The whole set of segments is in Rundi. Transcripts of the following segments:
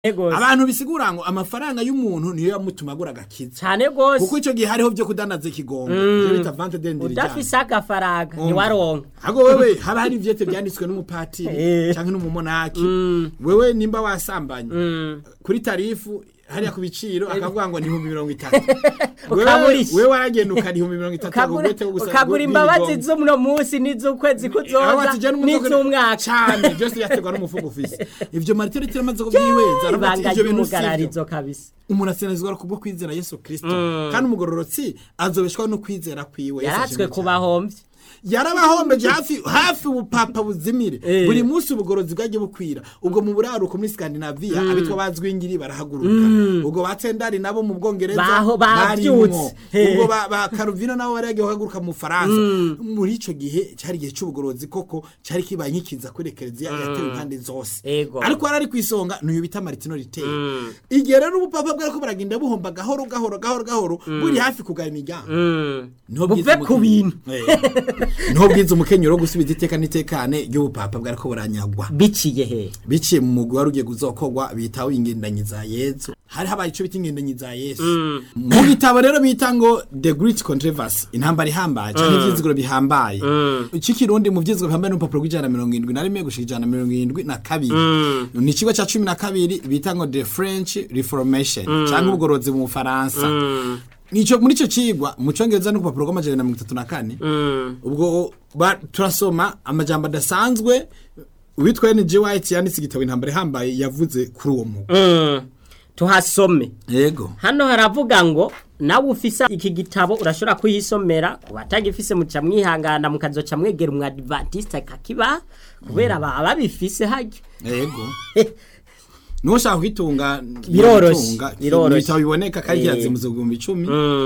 Ego. abantu bisigura ngo amafaranga y'umuntu niyo yamutuma agura agakiza cyane gose kuko icyo gihe hariho byo kudanaza ikigongo ibyo bita vante dendiri udafise agafaranga ntiwaronka ahubwo wewe haba hari ivyete byanditswe n'umupatiri Eh. cyangwa n'umumonaki wewe nimba wasambanye kuri tarifu hariya ku biciro akavuga ngo ni ibihumbi mirongo itatu Wewe- Ukagurisha. wewe waragenda ukariha mirongo itatu ukagura agugwete wo gusaba ukagura guhindura imbabazi igongo. z'uno munsi n'iz'ukwezi Aho kuzoza ati je n'umufuko- n'iz'umwaka cane byose byaterwa n'umufuko ufise ivyo maritero tiramaze kubyihweza aravuga ati ibanga ivyo bintu sivyo ry'umugararizo kabisa umuntu asinazizwa kubwo kwizera yesu kristo kandi umugororotsi azobeshwaho no kwizera kwiwe Yesu yaratswe ashimwe ku cyane. bahomvyi yarabahombeje hafi hafi ubupapa buzimire Eh. buri munsi ubugorozi bwagiye bukwira ubwo mu buraruko muri skandinaviya abitwa bazwingiri barahaguruka ubwo batsendari nabo mu bwongereza Baho- barimwo. bavyutse. Eh. ubwo ba, ba karuvino nabo bari bagiye guhaguruka mu faransa muri ico gihe cyari igihe c'ubugorozi koko cyari kibaye nk'ikiza kuri ekereziya yatewe impande zose Ego. ariko yari ari ku isonga n'uyu bita maritino riteye igihe rero ubupapa bwariko buragenda buhomba gahoro gahoro gahoro gahoro buri hafi kugara imiryango Niho buve bwiza ku umukenyero- bintu Eh. niho bwiza umukenyero wo gusubiza iteka n'itekane ry'ubupapa bwariko buranyagwa biciye he biciye mu mugwi wari ugiye kuzokorwa bitaho ingendanyi za yesu hari habaye ico bita ingendanyi za yesu mu gitabo rero bita ngo the great controversy intambara ihambaye canke ivyizigiro bihambaye ikikirundi mu vyizigiro bihambaye n'urupapuro rw'ijana na mirongo indwi na rimwe gushika ijana na mirongo indwi na kabiri ni ikigo ca cumi na kabiri bita ngo the french reformation canke ubugorozi mu bufaransa nico muri ico cigwa mu congereza n'urupapuro rw'amajana na mirongo itatu na kane ubwo ba- turasoma amajambo adasanzwe uwitwa N.G. White yanditse igitabo intambara ihambaye yavuze kuri uwo mugwi tuhasome yego hano haravuga ngo nawe ufise iki gitabo urashobora kuyisomera ku batagifise muca mwihangana mukazoca mwegera umwadivantiste akakiba kubera baba babifise harya yego niwo ushaka kwitunga Biroroshe, yitunga. biroroshe. ibitabo biboneka kandi Eh. kirazimuze ibihumbi icumi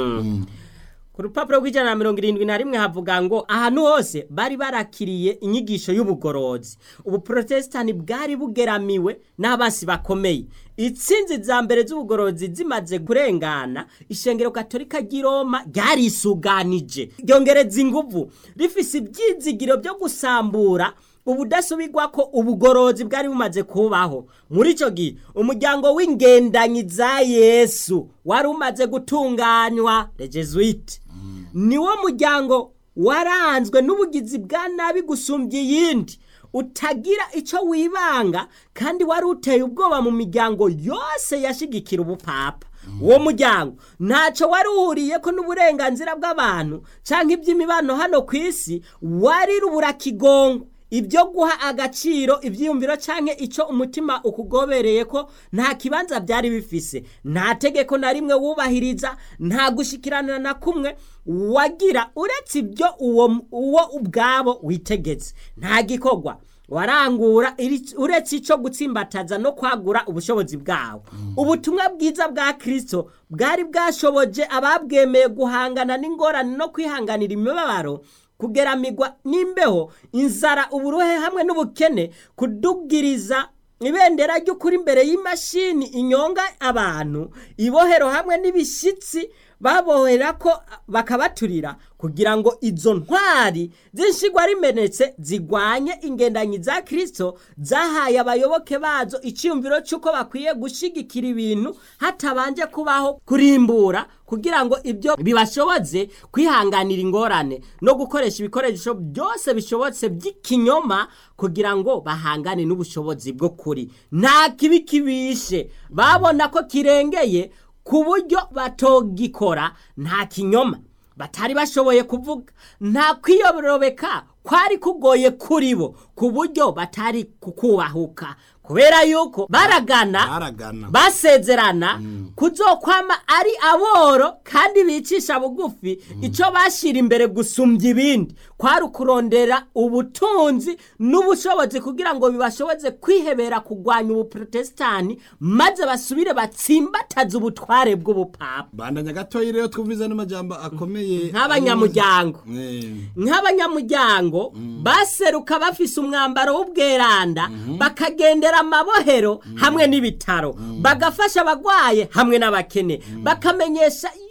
ku rupapuro rw'ijana na mirongo irindwi na rimwe havuga ngo ahantu hose bari barakiriye inyigisho y'ubugorozi ubuprotestani bwari bugeramiwe n'abasi bakomeye itsinzi za mbere z'ubugorozi zimaze kurengana ishengero katolika ry'i roma ryarisuganije ryongereza inguvu rifise ibyizigiro byo gusambura ubudasubirwa ko ubugorozi bwari bumaze kubaho muri icyo gihe umuryango w'ingendanyi za yesu wari umaze gutunganywa rejesuite niwo muryango waranzwe n'ubugizi bwa nabi gusumbya iyindi utagira icyo wibanga kandi wari uteye ubwoba mu miryango yose yashigikira ubupapa uwo muryango ntacyo wari uhuriye ko n'uburenganzira bw'abantu cyangwa iby'imibano hano ku isi wari ruburakigongo ibyo guha agaciro ibyiyumviro cyangwa icyo umutima ukugobereye ko nta kibanza byari bifise nta tegeko na rimwe wubahiriza nta gushikirana na kumwe wagira uretse ibyo uwo uwo ubwabo witegetse nta gikorwa warangura iri- uretse icyo gutsimbataza no kwagura ubushobozi bwawo ubutumwa bwiza bwa kirisito bwari bwashoboje ababwemeye guhangana n'ingorane no kwihanganira imibabaro kugeramirwa n'imbeho inzara uburuhe hamwe n'ubukene kudugiriza ibendera ry'ukuri imbere y'imashini inyonga abantu ibohero hamwe n'ibishyitsi babohera ko bakabaturira kugira ngo izo ntwari z'inshigwa rimenetse zigwanye ingendanyi za kirisito zahaye abayoboke bazo icyiyumviro cy'uko bakwiye gushyigikira ibintu hatabanje kubaho kurimbura kugira ngo ibyo bibashoboze kwihanganira ingorane no gukoresha ibikoresho byose bishobotse by'ikinyoma kugira ngo bahangane n'ubushobozi bwo kuri nta kibi kibishe babona ko kirengeye ku buryo batogikora nta kinyoma batari bashoboye kuvuga nta kwiyorobeka kwari kugoye kuri bo ku buryo batari kukubahuka kubera yuko baragana baragana basezerana kuzokwama ari aboro kandi bicisha bugufi icyo bashyira imbere gusumbya ibindi kwari ukurondera ubutunzi n'ubushobozi kugira ngo bibashoboze kwihebera kurwanya ubuprotestani maze basubire batsimbataze ubutware bw'ubupapa bandanya gatoya rero twumviza n'amajambo akomeye nk'abanyamuryango Eh. nk'abanyamuryango baseruka bafise umwambaro w'ubweranda bakagendera amabohero hamwe n'ibitaro bagafasha abagwaye hamwe n'abakene bakamenyesha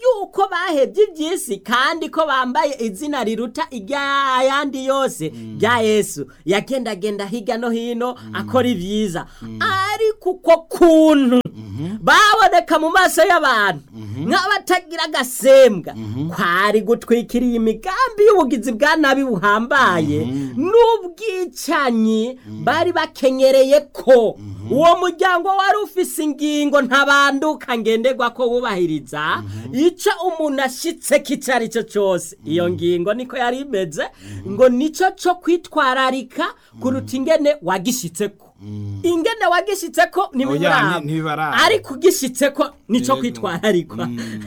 yuko bahebye iby'isi kandi ko bambaye izina riruta iry'ayandi yose rya yesu yagendagenda hirya no hino akora ibyiza ariko uko kuntu baboneka mu maso y'abantu nk'abatagira agasembwa kwari gutwikiriye imigambi y'ubugizi bwa nabi buhambaye n'ubwicanyi bari bakenyereye ko uwo muryango wari ufise ingingo ntabanduka ngenderwa ko wubahiriza icyo umuntu ashyitse kicyo ari cyo cyose iyo ngingo niko yari imeze ngo nicyo cyo kwitwararika kuruta ingene wagishyitse ko ingene wagishyitse ko Oya, ntibiburaba ni- ntibibaraba. ariko ugishyitse ko nicyo Yego. kwitwararikwa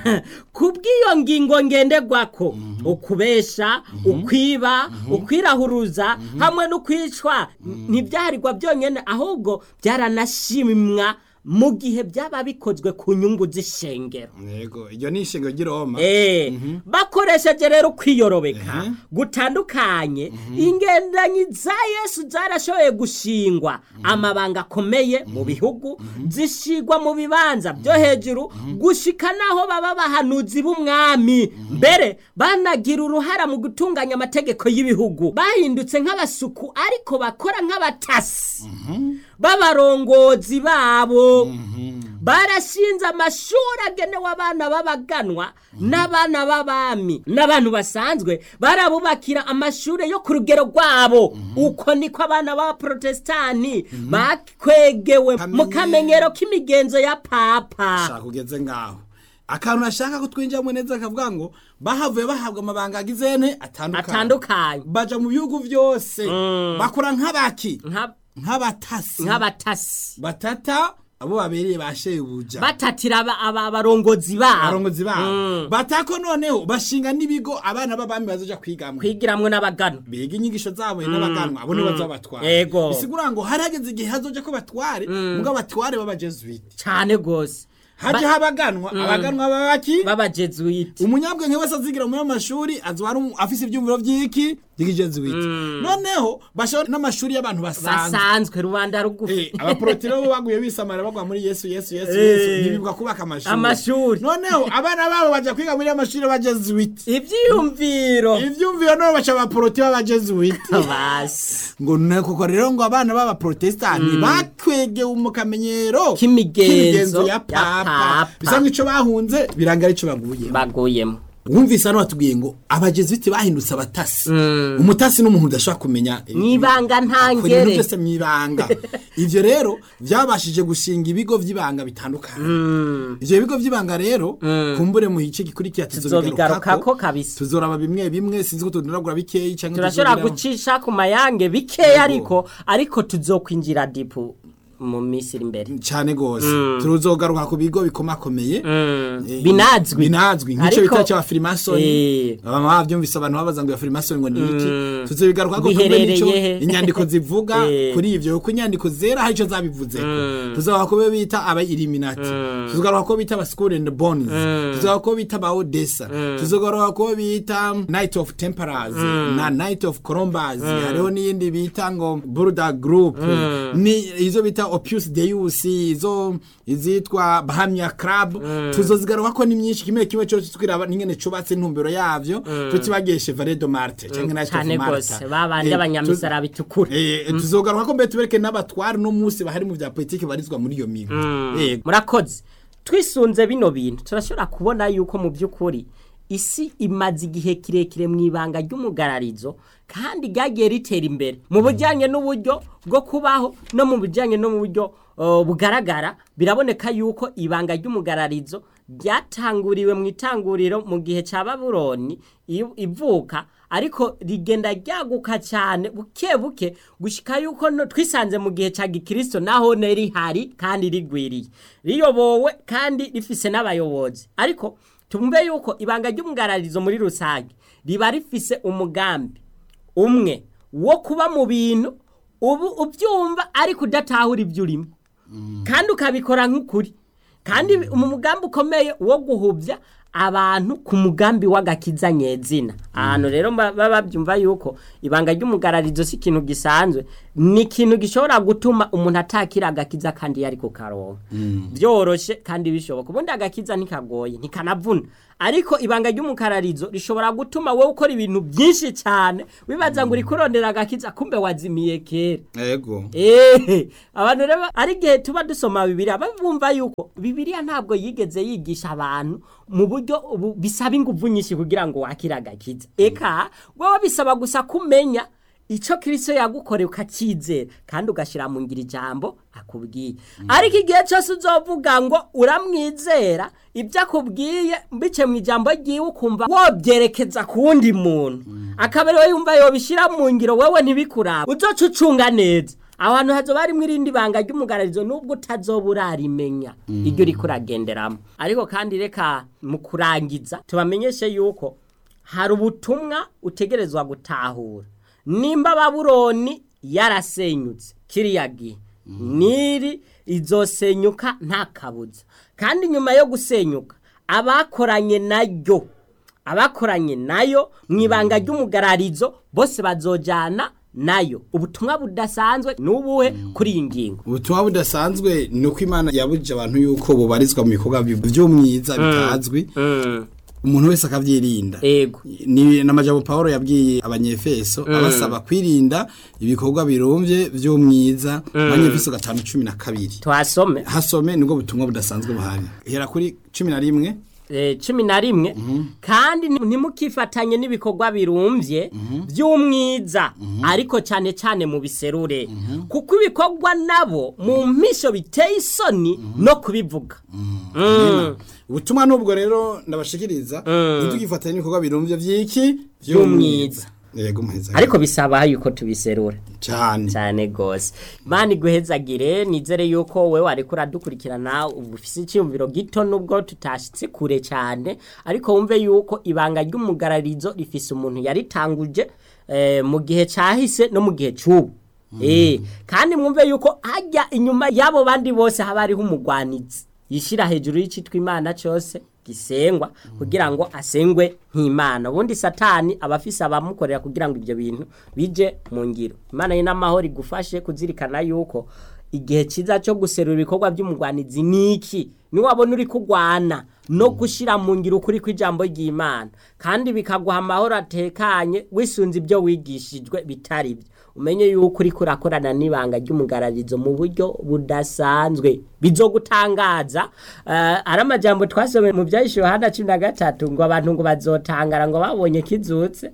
ku bw'iyo ngingo ngenderwa ko ukubesha ukwiba ukwirahuruza hamwe n'ukwicwa ntibyarirwa byonyine ahubwo byaranashimwa mu gihe byaba bikozwe ku nyungu z'ishengero yego iryo ni ishingiro ry'iroma Eh, bakoresheje rero kwiyorobeka gutandukanye ingendanyi za yesu zarashoboye gushingwa amabanga akomeye mu bihugu zishigwa mu bibanza byo hejuru gushika naho baba bahanuzi b'umwami mbere banagira uruhara mu gutunganya amategeko y'ibihugu bahindutse nk'abasuku ariko bakora nk'abatasi b'abarongozi babo barashinze amashuri agenewe abana b'abaganwa n'abana b'abami n'abantu basanzwe barabubakira amashuri yo ku rugero rwabo uko niko abana b'abaporotesitanti bakwegewe mu kamenyero k'imigenzo ya papa shaka ugeze ngaho akantu ashaka ko twinjiramo neza akavuga ngo bahavuye bahabwa amabanga agizene atandukanye atandukanye baja mu bihugu byose bakora nk'abaki nka- nk'abatasi nk'abatasi batata abo babereye ba shebuja batatira aba- aba- abarongozi babo abarongozi babo batako noneho bashinga n'ibigo abana b'abami bazoja kwigamwo kwigiramwo n'abagano biga inyigisho zabo n'abaganwa abo nibo bazobatwara Yego. bisigura ngo hari hageze igihe hazoja ko batware mugabo batware b'abajesuite cyane rwose haje habaganwa abaganwa babaki b'abajesuite umunyabwenge wese azigira muri ayo mashuri azoba ari umu- afise ibyumviro by'iki by'ikijesuite noneho bashobora n'amashuri y'abantu basanzwe basanzwe rubanda rugufi Eh, abaporotiro bo baguye bisamara bagwa muri yesu yesu yesu Eh. yesu ntibibwa kubaka amashuri Amashuri. noneho abana babo baja kwiga muri amashuri y'abajesuite ibyiyumviro ivyumviro nabo baca abaporoti b'abajesuite basi ngo ne koko rero ngo abana b'abaprotestani bakwegewe mu kamenyero K'imigenzo ya ya papa papa. bisa nk'ico bahunze biranga arico baguyemo baguyemo wumvise hano batubwiye ngo abajesuite bahindutse abatasi umutasi n'umuntu udashobora kumenya Mw'ibanga ntangere. akora ibintu byose mw'ibanga ivyo rero byabashije gushinga ibigo vy'ibanga bitandukanye ivyo bigo vy'ibanga rero kumbure mu gice gikurikira tuzobigarukako kabisa tuzoraba bimwe bimwe sinzi ko tudonagura bikeyi canke turashobora tuzobiraba. gucisha ku mayange bikeya ariko ariko tuzokwinjira dipu mu minsi iri imbere cyane gose tuzogaruka ku bigo bikomakomeye Eh, binazwi binazwi nk'icyo Ariko- bita cya firimasoni Eh. baba bavyumvise abantu babaza ngo ya firimasoni ngo ni iki tuzobigaruka ko Biherereye nico he? inyandiko zivuga Eh. kuri ivyo kuko inyandiko zera hari ico zabivuzeko tuzogaruka ko bita aba illuminati tuzogaruka ko bita aba school and bones tuzogaruka ko bita aba odessa tuzogaruka ko bita night of temperance na night of columbus hariho n'iyindi bita ngo burda group ni izo bita opus deus izo izitwa bahamya club tuzozigaruka ko ni myinshi kimwe kimwe cyose twiraba n'ingene cubatse intumbero yavyo tutibagiye chevalier de marte canke night of cyane Malta. rwose babandi Eh, abanyamisara bitukura Eh, tuzogaruka ko mbere tubereke n'abatwari no munsi bahari mu vya politiki barizwa muri iyo migo Eh, murakoze twisunze bino bintu turashobora kubona yuko mu by'ukuri isi imaze igihe kirekire mu ibanga ry'umugararizo kandi ryagiye ritera imbere mu bijyanye n'uburyo bwo kubaho no mu bijyanye no mu buryo uh, bugaragara biraboneka yuko ibanga ry'umugararizo ryatanguriwe mu itanguriro mu gihe cya baburoni i- ivuka ariko rigenda ryaguka cyane buke buke gushyika yuko no- twisanze mu gihe cya gikristo naho ne rihari kandi rigwiriye riyobowe kandi rifise n'abayobozi ariko tumve yuko ibanga ry'umugararizo muri rusange riba rifise umugambi umwe wo kuba mu bintu ubu ubyumva ariko udatahura ibyo urimo kandi ukabikora nk'ukuri kandi mu mugambi ukomeye wo guhubya abantu ku mugambi w'agakiza nyezina ahantu rero ba- baba babyumva yuko ibanga ry'umugararizo si ikintu gisanzwe ni ikintu gishobora gutuma umuntu atakira agakiza kandi yari ku karonka byoroshe kandi bishoboka ubundi agakiza ntikagoye ntikanavuna ariko ibanga ry'umukararizo rishobora gutuma wowe ukora ibintu byinshi cyane wibaza ngo uri kurondera agakiza kumbe wazimiye kera ego Ehe, abantu rero ari igihe tuba dusoma bibiliya bumva yuko bibiliya ntabwo yigeze yigisha abantu mu buryo ubu- bisaba ingufu nyinshi kugira ngo wakire agakiza eka wowe bisaba gusa kumenya icyo kirisito yagukoreye ukacyizera kandi ugashyira mu ngiro ijambo akubwiye ariko igihe cyose uzovuga ngo uramwizera ibyo akubwiye mbice mu ijambo ryiwe ukumva wobyerekeza ku wundi muntu akaba ariwe yumva yobishyira mu ngiro wowe ntibikurabe uzoca ucunga neza aho hantu hazoba harimo irindi banga ry'umugararizo nubwo utazoba urarimenya iryo uriko uragenderamo ariko kandi reka mu kurangiza tubamenyeshe yuko hari ubutumwa utegerezwa gutahura nimba babuloni yarasenyutse kiriya gihe niri izosenyuka nta kabuza kandi nyuma yo gusenyuka abakoranye nayo abakoranye nayo mu ibanga ry'umugararizo bose bazojana nayo ubutumwa budasanzwe n'ubuhe kuri iyi ngingo ubutumwa budasanzwe ni uko imana yabujije abantu yuko bubarizwa mu bikorwa by'umwiza bitazwi umuntu wese akabyirinda ego ni n'amajambo Paulo yabwiye abanyefeso abasaba kwirinda ibikorwa birumbye by'umwiza abanyefeso gatanu cumi na kabiri twasome hasome nibwo butumwa budasanzwe buhari hera kuri cumi na rimwe eh, cumi na rimwe kandi ni- ntimukifatanye n'ibikorwa birumbye by'umwiza ariko cyane cyane mu biserure kuko ibikorwa nabo mu mpisho biteye isoni no kubivuga Mm. ubutumwa nubwo rero ndabashikiriza ntitugifatanye n'ibikorwa birumbye by'iki By'umwiza. yego muheza ariko bisaba yuko tubiserura cyane cyane gose mani iguhezagire nizere yuko we wariko uradukurikirana ubu ufise icyumviro gito nubwo tutashitse kure cyane ariko wumve yuko ibanga ry'umugararizo rifise umuntu yaritanguje eh, mu gihe cahise no mu gihe c'ubu Eh, kandi mwumve yuko hajya inyuma y'abo bandi bose haba hariho umugwanizi yishira hejuru y'icitwa imana cyose gisengwa kugira ngo asengwe nk'imana ubundi satani aba afise abamukorera kugira ngo ibyo bintu bije mu ngiro imana ye n'amahoro igufashe kuzirikana yuko igihe cyiza cyo guserura ibikorwa by'umugwanizi ni iki niwabona uri kugwana no gushyira mu ngiro ukuri kw'ijambo ry'imana kandi bikaguha amahoro atekanye wisunze ibyo wigishijwe bitari byo umenye yuko uri kurakorana n'ibanga ry'umugararizo mu buryo budasanzwe bizogutangaza uh, ari amajambo twasomeye mu byahishe yohana cumi na gatatu ngo abantu ngo bazotangara ngo babonye kizutse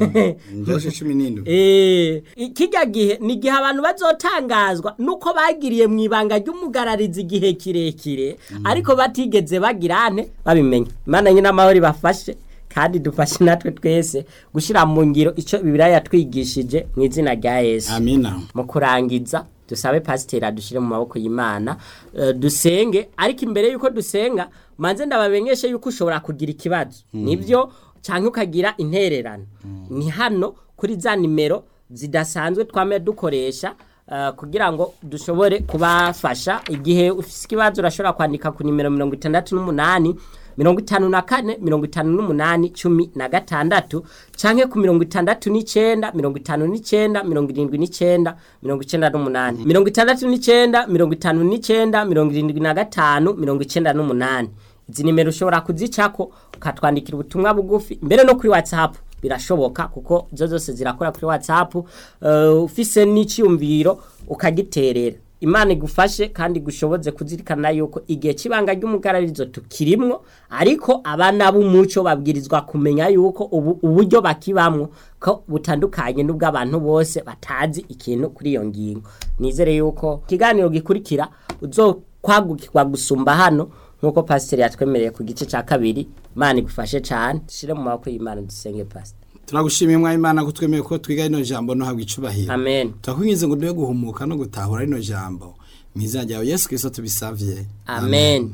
njoshe cumi n'indwi Eh, kijya gihe ni igihe abantu bazotangazwa nuko bagiriye mu ibanga ry'umugararizi igihe kirekire ariko batigeze bagirane babimenya imana nyine amahoro ibafashe kandi dufashe natwe twese gushyira mu ngiro icyo bibiriya yatwigishije mu izina rya yesu amina mu kurangiza dusabe pasiteri adushyire mu maboko y'imana eh, dusenge ariko imbere y'uko dusenga manze ndabamenyeshe yuko ushobora kugira ikibazo nibyo cyangwa ukagira intererano ni hano kuri za nimero zidasanzwe twame dukoresha eh, kugira ngo dushobore kubafasha igihe ufite ikibazo urashobora kwandika ku nimero mirongo itandatu n'umunani mirongo itanu na kane mirongo itanu n'umunani cumi na gatandatu canke ku mirongo itandatu n'icenda mirongo itanu n'icenda mirongo irindwi n'icenda mirongo icenda n'umunani mirongo itandatu n'icenda mirongo itanu n'icenda mirongo irindwi na gatanu mirongo icenda n'umunani izi nimero ushobora kuzicako ukatwandikira ubutumwa bugufi mbere no kuri whatsapp birashoboka kuko zo zose zirakora kuri whatsapp uh, ufise n'iciyumviro ukagiterera imana igufashe kandi gushoboze kuzirikana yuko igihe cy'ibanga ry'umugararizo tukirimwo ariko abana b'umuco babwirizwa kumenya yuko ubu uburyo bakibamwo ko butandukanye n'ubw'abantu bose batazi ikintu kuri iyo ngingo nizere yuko ikiganiro gikurikira uzokwagukirwa gusumba hano nk'uko pasiteri yatwemereye ku gice cya kabiri imana igufashe cyane dushyire mu maboko y'imana dusenge pasiteri turagushimiye mwa imana ko twemeye ko twiga rino jambo no habwa icubahiro amen turakwinginze ngo duhe guhumuka no gutahura rino jambo mu izina ryawe yesu kirisito tubisavye amen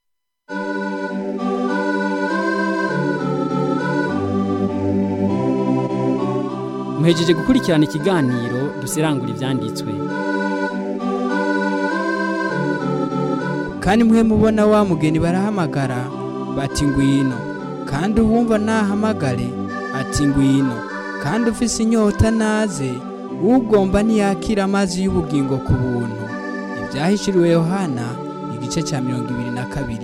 muhejeje gukurikirana ikiganiro dusirangura ibyanditswe kandi mwe mubona wa mugeni barahamagara bati ngwino kandi uwumva nahamagare ati ngwino kandi ufise inyota naze ugomba ntiyakira amazi y'ubugingo ku buntu ibyahishuriwe yohana igice cya mirongo ibiri na kabiri